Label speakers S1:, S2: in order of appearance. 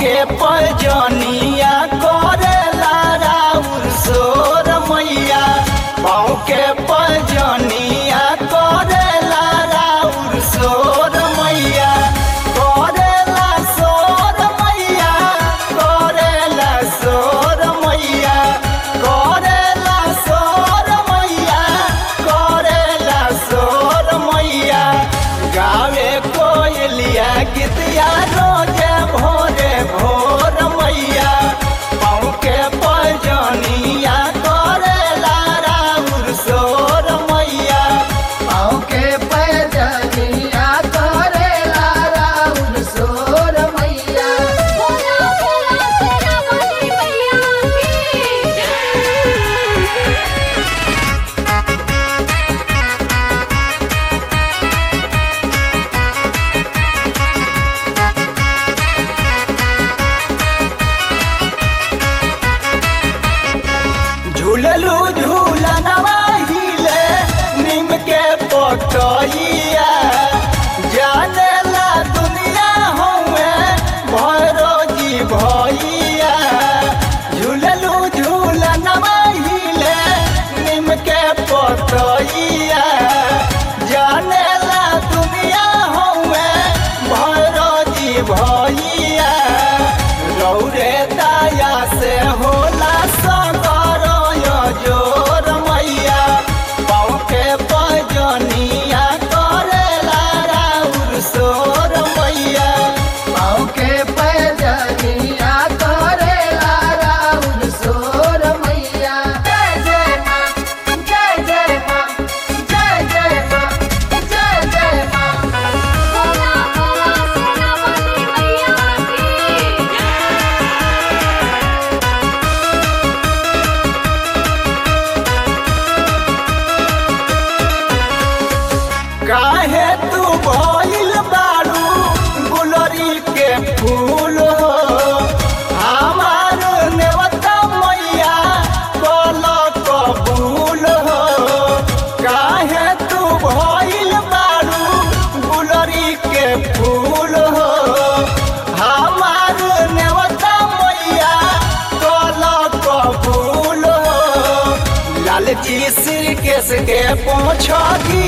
S1: के पजनिया करेला राउर सोर मैया पाँव के पजनिया करेला राउर सोर मैया करेला सोर मैया करेला सोर मैया करेला सोर मैया करेला सोर मैया गावे कोयलिया गीतिया रोजे भोरे भोर मैया पाँव के पजनिया करेला राउर सोर मैया
S2: पाँव के पैजनिया करेला राउर सोर मैया
S3: बोला बोला तेरा बली मैया की
S1: झूललू झूलनवा हिले नीम के पटइया जाने ला दुनिया हुए भरो जी भैया झूललू झूलनवा हिले नीम के पटइया जाने ला दुनिया हुए भरो जी भैया रौरे दाया से होला सगर जोर मैया पाँव के पजनिया करेला राउर सोर मैया
S2: पाँव के पैजनिया करेला राउर सोर मैया जय जय माँ जय जय माँ जय जय माँ जय जय माँ
S3: बोला बोला तेरा बली मैया की
S1: काहे तू भइल बारू गुलरी के फूल हो हमार नेवता मैया कल कबूल हो काहे तू भइल बारू गुलरी के फूल हो हमार नेवता मैया कल कबूल हो लालची सिरकेश के पोछी